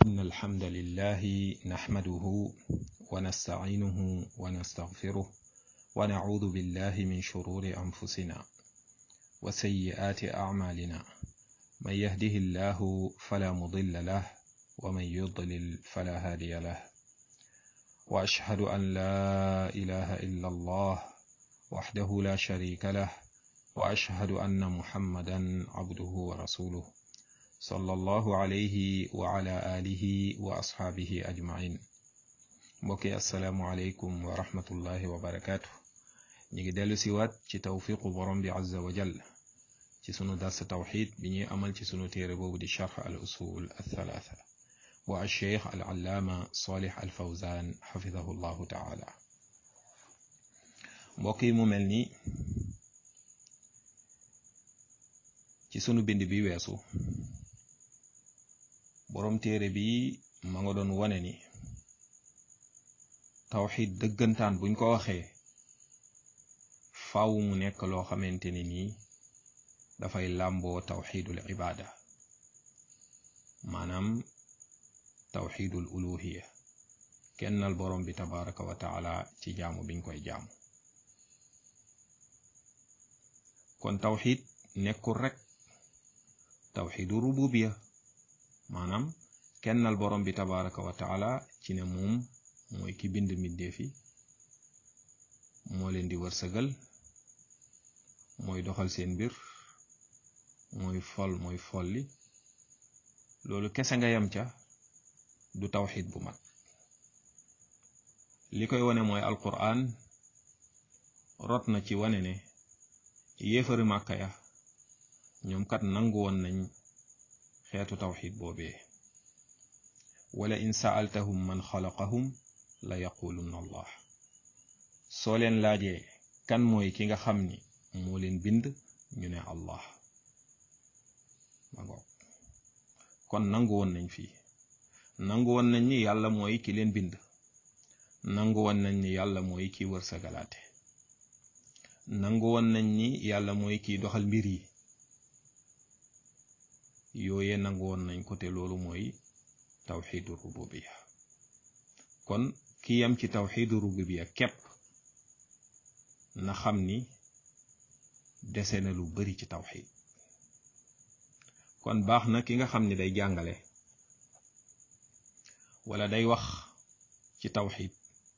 إن الحمد لله نحمده ونستعينه ونستغفره ونعوذ بالله من شرور أنفسنا وسيئات أعمالنا من يهده الله فلا مضل له ومن يضلل فلا هادي له وأشهد أن لا إله إلا الله وحده لا شريك له وأشهد أن محمدا عبده ورسوله صلى الله عليه وعلى آله وأصحابه أجمعين mbokki asalaamualeykum wa rahmatullahi wa barakaatu ñu ngi dellu siwaat ci tawfiqu borom bi azza wa jall ci sunu dars tawxid bi ñuy amal ci sunu téere boobu di charx al usul althalatha wa alcheikh al allaama salih al fawzan xafidahu llahu taala mbokk yi mu mel ni ci sunu bind bi weesu borom téere bi ma nga doon wane ni tawxid dëggantaan buñ ko waxee faaw mu nekk loo xamante ni nii dafay làmboo tawxidul ibaada maanaam tawxidul uluhiya kennal borom bi tabaraka wa taala ci jaamu biñ koy jaamu kon tawxid nekkul rek tawxidu rububiya maanaam kennal borom bi tabaraka wa taala ci ne moom mooy ki bind mbindeef yi moo leen di wërsëgal mooy doxal seen mbir mooy fol mooy folli loolu kese nga yem ca du tawxid bu mat li koy wane mooy alquran rot na ci wane ne yéefari màkka ya ñoom kat nangu woon nañ xeetu tawxid boobee wala in saaltahum man xalaqahum la yaqulunna allah soo leen laajee kan mooy ki nga xam ni moo leen bind ñu ne allah ma ngoog kon nangu woon nañ fii nangu woon nañ ni yàlla mooy ki leen bind nangu woon nañ ni yàlla mooy ki wërsëgalaate nangu woon nañ ni yàlla mooy kiy doxal mbir yi yooye nangu woon nañ ko te loolu mooy tawxidu rububiya kon ki yam ci tawxidu rububiya képp na xam ni dese na lu bari ci tawxid kon baax na ki nga xam ni day jàngale wala day wax ci tawxid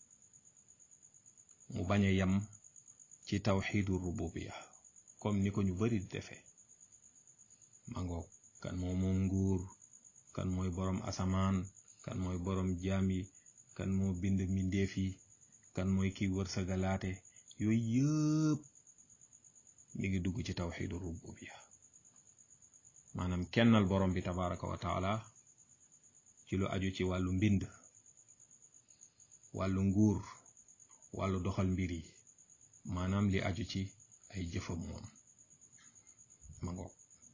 mu bañ a yem ci tawxidu rububiya comme ni ko ñu bari di defee mangoog kan moo moom nguur kan mooy boroom asamaan kan mooy boroom jaam yi kan moo bind mbindeef yi kan mooy kiy wërsëgalaate yooyu yëpp mi ngi dugg ci tawxidu rububiya maanaam kennal borom bi tabaraka wa taala ci lu aju ci wàllu mbind wàllu nguur wàllu doxal mbir yi maanaam li aju ci ay jëfam moom ma ngoog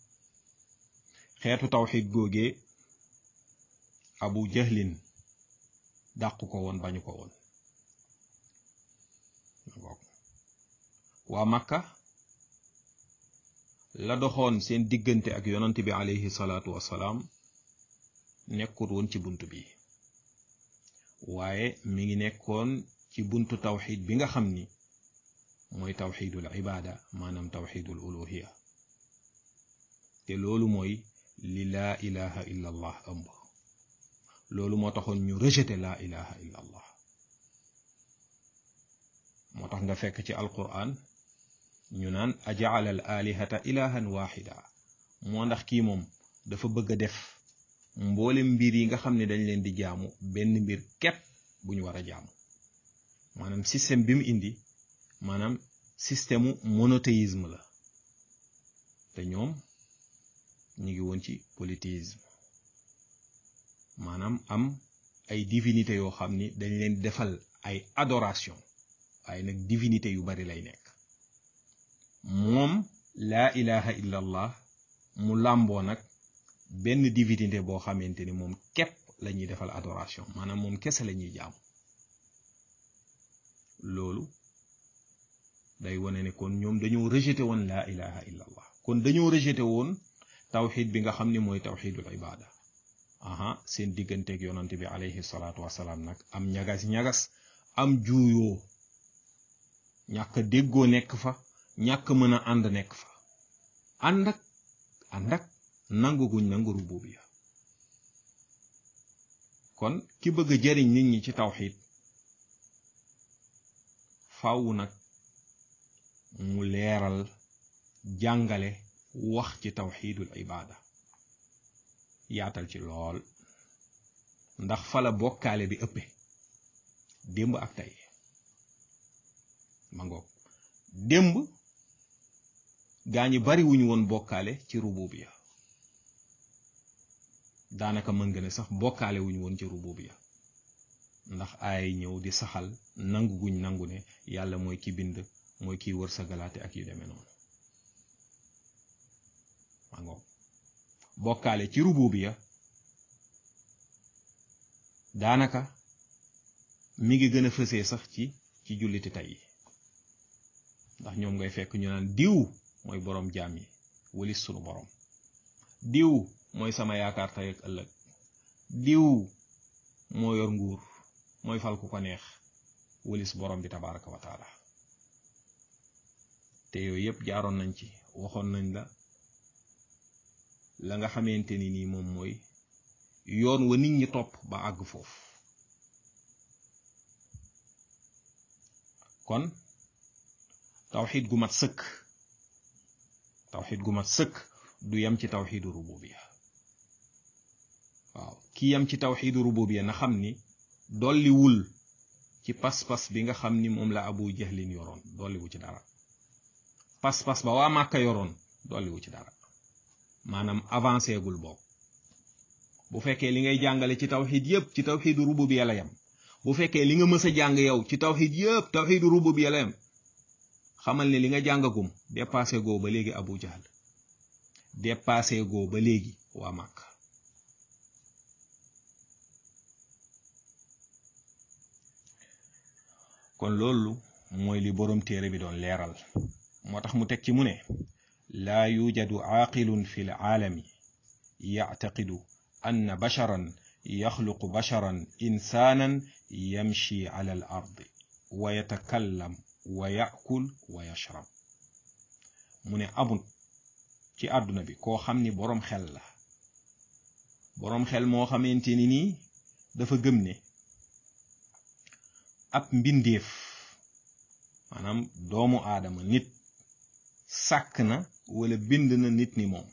xeetu tawxid googee abu jahlin dàq ko woon bañu ko woon waa makka la doxoon seen diggante ak yonant bi alayhi salaatu wassalaam nekkul woon ci bunt bi waaye mi ngi nekkoon ci buntu tawxid bi nga xam ni mooy tawxidul ibaada maanaam tawxidul uluhiya te loolu mooy li laa ilaha illa allah ëmb loolu moo taxoon ñu rejeté laa ilaha illa allah moo tax nga fekk ci alquran ñu naan ajaala al alihata ilahan waxida moo ndax kii moom dafa bëgg a def mboolem mbir yi nga xam ne dañ leen di jaamu benn mbir képp bu ñu war a jaamu maanaam système bi mu indi maanaam système monothéisme la te ñoom ñu ngi woon ci polythéisme maanaam am ay divinité yoo xam ni dañ leen defal ay adoration waaye nag divinité yu bari lay nekk moom laa ilaha illa allah mu làmboo nag benn divinité boo xamante ni moom képp la ñuy defal adoration maanaam moom kese la ñuy jaamu loolu day wane ne kon ñoom dañoo rejeté woon laa ilaha illa allah kon dañoo rejeté woon tawxid bi nga xam ni mooy tawxidul ibada aha seen digganteeg yonante bi alayhi salaatu wasalaam nag am ñagas-ñagas am juuyoo ñàkk déggoo nekk fa ñàkk mën a ànd nekk fa ànd ak ànd ak nangu guñ nangu rububiya kon ki bëgg a jariñ nit ñi ci tawxid faaw nag mu leeral jàngale wax ci tawxidul ibaada yaatal ci lool ndax fala bokkaale bi ëppe démb ak tey ma ngoog démb gaa ñi bari wuñu woon bokkaale ci rububiya daanaka mën nga ne sax bokkaale wuñu woon ci rububiya ndax ay ñëw di saxal nangu guñ nangu ne yàlla mooy ki bind mooy kiy wër sa galaate ak yu demee noonu ma ngoog bokkaale ci rububiya daanaka mi ngi gën a fësee sax ci ci julliti tey yi ndax ñoom ngay fekk ñu naan diw mooy boroom jaam yi walis sunu boroom diw mooy sama yaakaar tey ak ëllëg diw moo yor nguur mooy fal ku ko neex walis boroom bi tabaraka wa taala te yooyu yëpp jaaroon nañ ci waxoon nañ la la nga xamante ni nii moom mooy yoon wa nit ñi topp ba àgg foofu kon tawxid gu mat sëkk tawxid gu mat sëkk du yem ci tawxidu rububiya waaw ki yem ci tawxidu rububiya na xam ni dolliwul ci pas-pas bi nga xam ni moom la abu jahlin yoroon dolliwu ci dara pas-pas ba waa màkka yoroon dolliwu ci dara maanaam avancé gul boobu bu fekkee li ngay jàngale ci tawxid yépp ci tawxidu rububiya la yem bu fekkee li nga mës a jàng yow ci tawxid yépp tawxidu rububiya la yem xamal ne li nga jàngagum dépassé goo ba léegi abu jahl dépassé goo ba léegi waa màkk kon loolu mooy li boroom téere bi doon leeral moo tax mu teg ci mu ne laa yujadu aaqilun fi l aalami yactaqidu anna basharan yaxluqu basharan insaanan yamshi ala al ardi wa yatakallam wa yakul wa yashrab mu ne amul ci àdduna bi koo xam ni boroom xel la boroom xel moo xamante ni nii dafa gëm ne ab mbindeef maanaam doomu aadama nit sàkk na wala bind na nit ni moom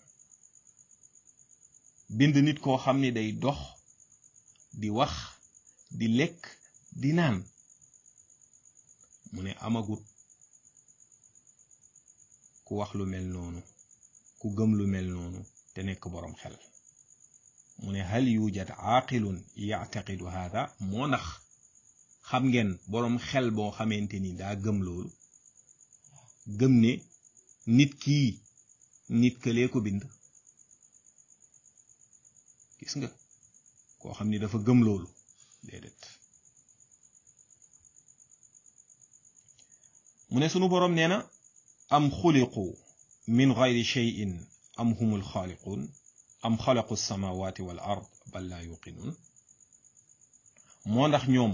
bind nit koo xam ni day dox di wax di lekk di naan mu ne amagut ku wax lu mel noonu ku gëm lu mel noonu te nekk boroom xel mu ne hal yujad aaqilun yactaqidu hada moo ndax xam ngeen boroom xel boo xamante ni daa gëm loolu gëm ne nit kii nit këlee ko bind gis nga koo xam ni dafa gëm loolu déedéet mu ne sunu boroom nee na am xuliqu min gayri cheyin am humul xaaliquun am xalaqu samawati wal ard bal laa yuqinuun moo ndax ñoom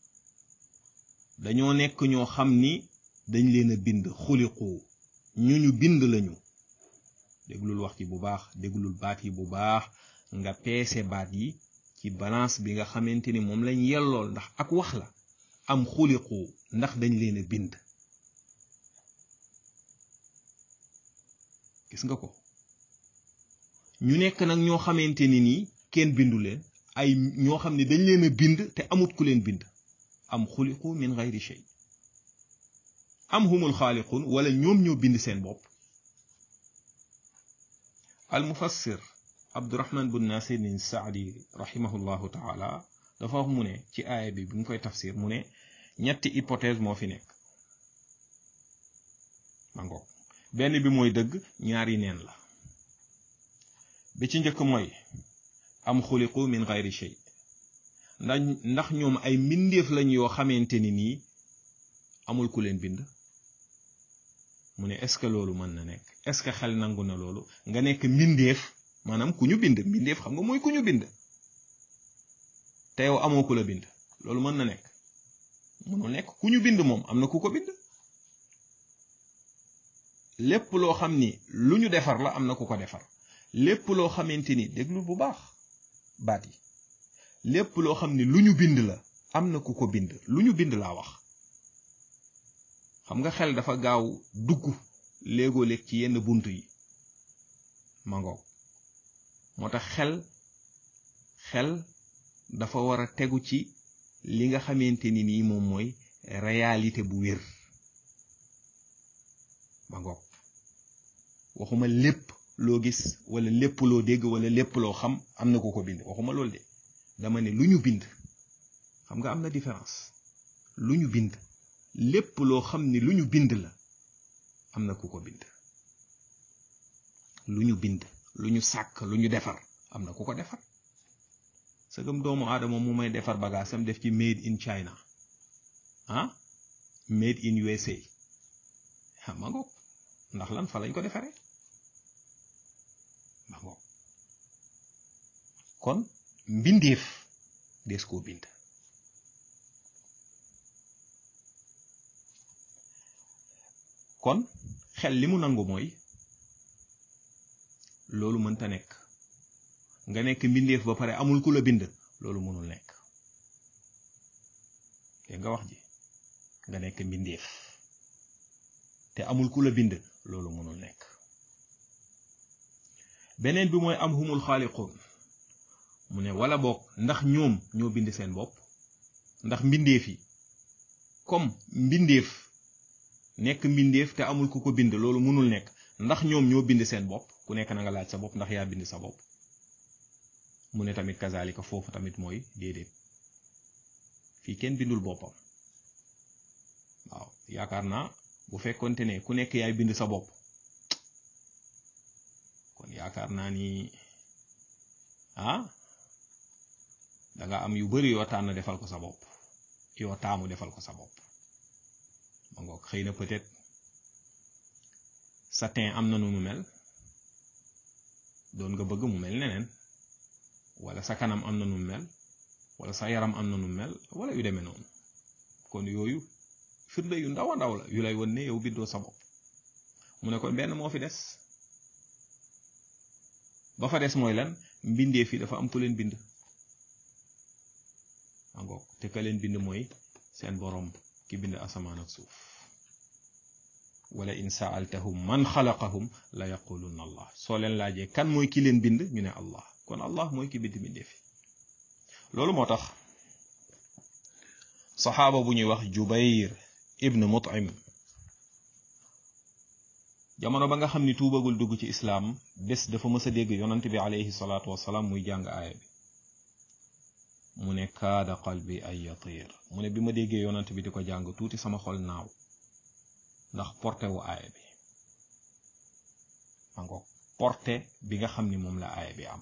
dañoo nekk ñoo xam ni dañ leen a bind xuliqu ñu ñu bind lañu déglul wax ci bu baax déglul baat yi bu baax nga peese baat yi ci balance bi nga xamante ni moom lañ yellool ndax ak wax la am xuliqu ndax dañ leen a bind gis nga ko ñu nekk nag ñoo xamante ni nii kenn bindu leen ay ñoo xam ne dañ leen a bind te amut ku leen bind am xuliqu min gayri shay am humul xaaliqun wala ñoom ñoo bind seen bopp al mufassir abdurahman bun nasirin saadi rahimahullahu taala dafa wax mu ne ci aaya bi bi mu koy tafsir mu ne ñetti hypothèse moo fi nekk mangoog benn bi mooy dëgg ñaari neen la bi ci njëkk mooy am xuliqu min gayri shay ndax ndax ñoom ay mbindeef lañ yoo xamante ni nii amul ku leen bind mu ne est-ce que loolu mën na nekk est-ce que xel nangu na loolu nga nekk mbindeef maanaam ku ñu bind mbindeef xam nga mooy ku ñu bind te yow amoo ku la bind loolu mën na nekk mënul nekk ku ñu bind moom am na ku ko bind lépp loo xam ni lu ñu defar la am na ku ko defar lépp loo xamante ni déglu bu baax baat yi lépp loo xam ni lu ñu bind la am na ku ko bind lu ñu bind laa wax xam nga xel dafa gaaw dugg léegoo léeg ci yenn bunt yi mangoog moo tax xel xel dafa war a tegu ci li nga xamante ni nii moom mooy réalité bu wér mangoog waxuma lépp loo gis wala lépp loo dégg wala lépp loo xam am na ku ko bind waxuma loolu de dama ne lu ñu bind xam nga am na différence lu ñu bind lépp loo xam ni lu ñu bind la am na ku ko bind lu ñu bind lu ñu sàkk lu ñu defar am na ku ko defar sëgëm doomu aadama mu may defar bagaasam def ci made in China ah made in USA ah ma ngoog ndax lan fa lañ ko defaree ma ngoog kon mbindeef des koo bind kon xel li mu nangu mooy loolu mënta nekk nga nekk mbindeef ba pare amul ku la bind loolu mënul nekk dégg nga wax ji nga nekk mbindeef te amul ku la bind loolu mënul nekk beneen bi mooy am humul xaaliqun mu ne wala boog ndax ñoom ñoo bind seen bopp ndax mbindeef yi comme mbindeef nekk mbindeef te amul ku ko bind loolu mënul nekk ndax ñoom ñoo bind seen bopp ku nekk na nga laaj sa bopp ndax yaa bind sa bopp mu ne tamit kazalika foofu tamit mooy déedéet fii kenn bindul boppam waaw yaakaar naa bu fekkonte ne ku nekk yaay bind sa bopp kon yaakaar naa ni ah danga am yu bari yoo tànn defal ko sa bopp yoo taamu defal ko sa bopp ma ngoog xëy na peut-être sa teint am na nu mu mel doon nga bëgg mu mel neneen wala sa kanam am na nu mu mel wala sa yaram am na nu mu mel wala yu demee noonu kon yooyu firnde yu ndaw a ndaw la yu lay won ne yow bindoo sa bopp mu ne kon benn moo fi des ba fa des mooy lan mbindee fi dafa am ku leen bind angoog te ka leen bind mooy seen boroom ki bind asamaan ak suuf wala in saaltahum man xalaqahum la yaqulunna allah soo leen laajee kan mooy ki leen bind ñu ne allah kon allah mooy ki bind bindee fi loolu moo tax saxaaba bu ñuy wax jubayr ibn mut'im jamono ba nga xam ni tuubagul dugg ci islaam bés dafa mës a dégg yonant bi alayhi salaatu wasalaam muy jàng aaya bi mu ne kaada qalbi ay yatir mu ne bi ma déggee yonant bi di ko jàng tuuti sama xol naaw ndax porté wu aaya bi ma ngoog porté bi nga xam ni moom la aaya bi am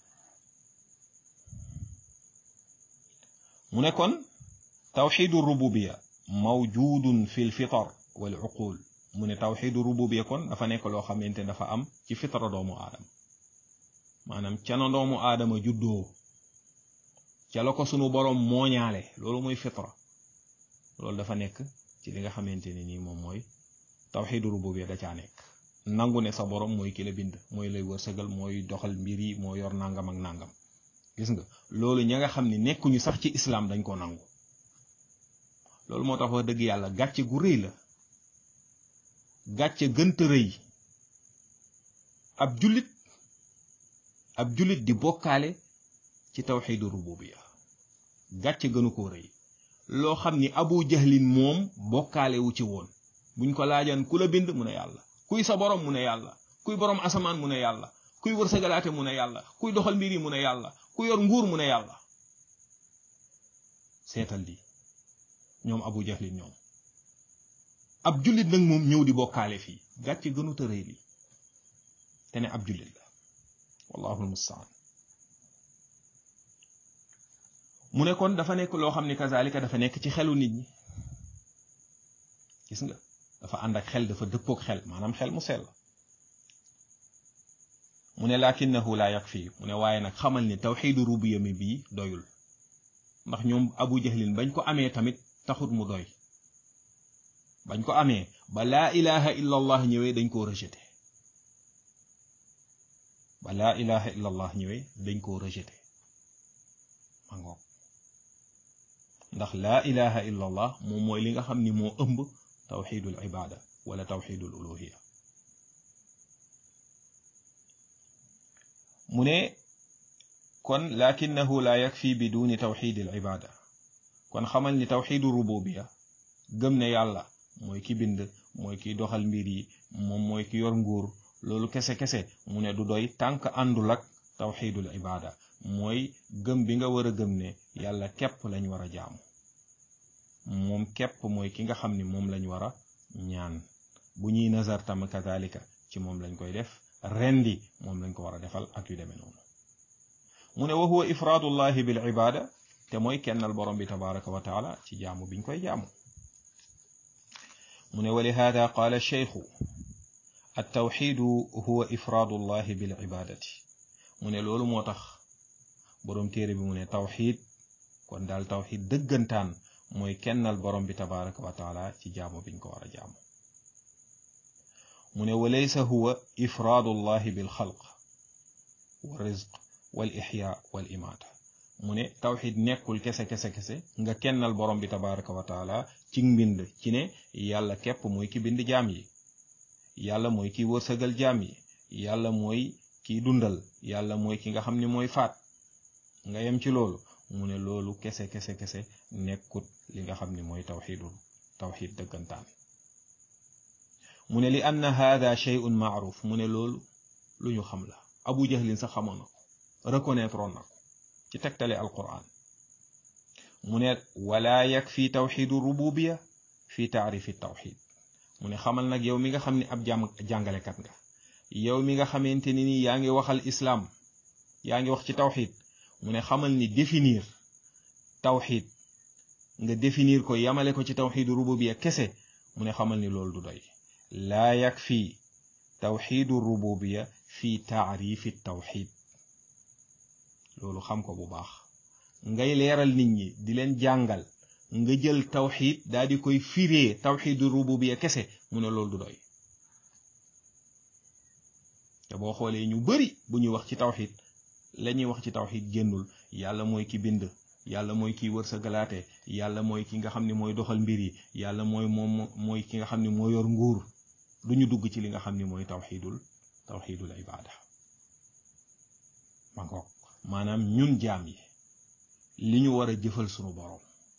mu ne kon tawxidu rububiya mawjudun fi lfitar wal uqul mu ne tawxidu rububiya kon dafa nekk loo xamante ne dafa am ci fitra doomu aadama maanaam ca na doomu aadama juddoo ca la ko sunu boroom mooñaale loolu mooy fitra loolu dafa nekk ci li nga xamante ne nii moom mooy tawxidu rububiya da caa nekk nangu ne sa boroom mooy ki la bind mooy lay wërsëgal mooy doxal mbir yi moo yor nangam ak nangam gis nga loolu ña nga xam ni nekkuñu sax ci islaam dañ ko nangu loolu moo tax wax dëgg yàlla gàcce gu rëy la gàcce gënta rëy ab jullit ab jullit di bokkaale ci tawxidu rububiya gàcce gënu koo rëy loo xam ni abu jahlin moom bokkaale wu ci woon buñ ko laajaan ku la bind mu ne yàlla kuy sa borom mu ne yàlla kuy borom asamaan mu ne yàlla kuy wërsëgalaate mu ne yàlla kuy doxal mbir yi mu ne yàlla ku yor nguur mu ne yàlla seetal lii ñoom abu jahlin ñoom ab jullit nag moom ñëw di bokkaale fii gàcce gënu tërëy li te ne ab jullit la wallahu almustaan mu ne kon dafa nekk loo xam ni kazalika dafa nekk ci xelu nit ñi gis nga dafa ànd ak xel dafa dëppook xel maanaam xel mu sell mu ne lakinnahu la yakfi mu ne waaye nag xamal ni tawxidu rubiya mi bii doyul ndax ñoom abu jahlin bañ ko amee tamit taxut mu doy bañ ko amee ba laa ilaha illa allah ñëwee dañ koo rejeté ba laa ilaha illa allah ñëwee dañ koo rejeté ma ngoog ndax laa ilaha illa allah moom mooy li nga xam ni moo ëmb tawxidul ibada wala tawxidul uluhiya mu ne kon lakinahu la yakfi biduni tawxidil ibada kon xamal ni tawxidu rububiya gëm ne yàlla mooy ki bind mooy ki doxal mbir yi moom mooy ki yor nguur loolu kese-kese mu ne du doy tànk àndul ak tawxidul ibada mooy gëm bi nga war a gëm ne yàlla képp lañ war a jaamu moom képp mooy ki nga xam ni moom lañ war a ñaan bu ñuy nazar tam kazalika ci moom lañ koy def rendi moom lañ ko war a defal ak yu demee noonu mu ne wa huwa ifraadullahi bil ibada te mooy kennal borom bi tabaraka wa taala ci jaamu biñ koy jaamu mu ne wa lihada qaala cheikhu attawxidu huwa ifraadullahi bil ibadati mu ne loolu moo tax boroom téere bi mu ne tawxid kon daal tawxid dëggantaan mooy kennal borom bi tabaraka wa taala ci jaamu biñ ko war a jaamu mu ne wa laysa huwa ifraadullahi bil xalq wa rizq wal ixya wal imaata mu ne tawxid nekkul kese kese kese nga kennal borom bi tabaraka wa taala ci mbind ci ne yàlla képp mooy ki bind jaam yi yàlla mooy ki wërsëgal jaam yi yàlla mooy kiy dundal yàlla mooy ki nga xam ni mooy faat nga yem ci loolu mu ne loolu kese kese kese nekkut li nga xam ni mooy tawxidul tawxid dëggantaan mu ne li anna hada shay'un maaruf mu ne loolu lu ñu xam la abu jahlin sax xamoon na ko reconnaître oon na ko ci tegtale alquran mu ne wala yakfi tawxidu rububiya fi taarifi tawxid mu ne xamal nag yow mi nga xam ne ab jàm jàngalekat nga yow mi nga xamante ni nii yaa ngi waxal islaam yaa ngi wax ci tawxid mu ne xamal ni définir tawxid nga définir ko yamale ko ci tawxidu rububiya kese mu ne xamal ni loolu du doy laa yakfi tawxidu rububiya fi taarifi tawxid loolu xam ko bu baax ngay leeral nit ñi di leen jàngal nga jël tawxid daal di koy firee tawxidu rububiya kese mu ne loolu du doy te boo xoolee ñu bari bu ñuy wax ci tawxid la ñuy wax ci tawxid génnul yàlla mooy ki bind yàlla mooy kiy wërsëgalaate yàlla mooy ki nga xam ne mooy doxal mbir yi yàlla mooy moom mooy ki nga xam ne moo yor nguur du ñu dugg ci li nga xam ne mooy tawxidul tawxidul ibada ma ngoog maanaam ñun jaam yi li ñu war a jëfal sunu boroom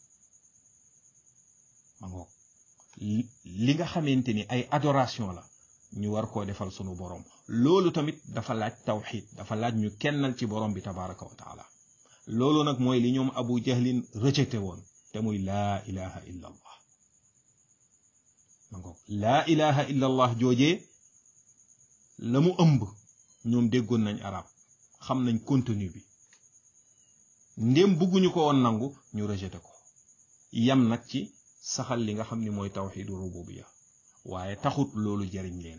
ma ngoog li nga xamante ni ay adoration la ñu war koo defal sunu boroom loolu tamit dafa laaj tawxid dafa laaj ñu kennal ci boroom bi tabaraka wa taala loolu nag mooy li ñoom abu jahlin rejeté woon te muy laa ilaha illa allah ma ngoog laa ilaha illa allah joojee la mu ëmb ñoom déggoon nañ arab xam nañ contenu bi ndéem bugguñu ko woon nangu ñu rejeté ko yam nag ci saxal li nga xam ni mooy tawxidu rububiya waaye taxut loolu jariñ leen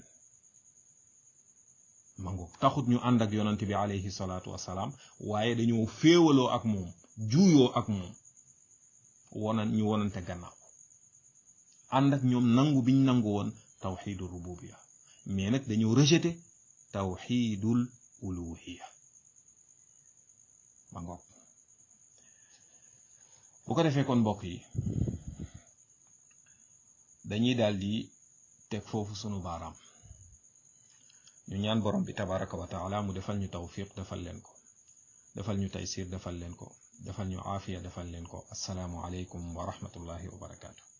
mango taxut ñu ànd ak yonant bi alayhi salaatu wasalaam waaye dañoo féewaloo ak moom juuyoo ak moom wonan ñu wonante gannaaw ànd ak ñoom nangu biñ nangu woon tawxidu rububiya mais nag dañoo rejeté tawxidul uluhiya ma ngoog bu ko defee kon mbokk yi dañuy daal di teg foofu sunu baaraam ñu ñaan borom bi tabaraka wa taala mu defal ñu tawfiq defal leen ko defal ñu taysir defal leen ko defal ñu aafiya defal leen ko assalaamu aleykum wa rahmatullahi wa barakaatu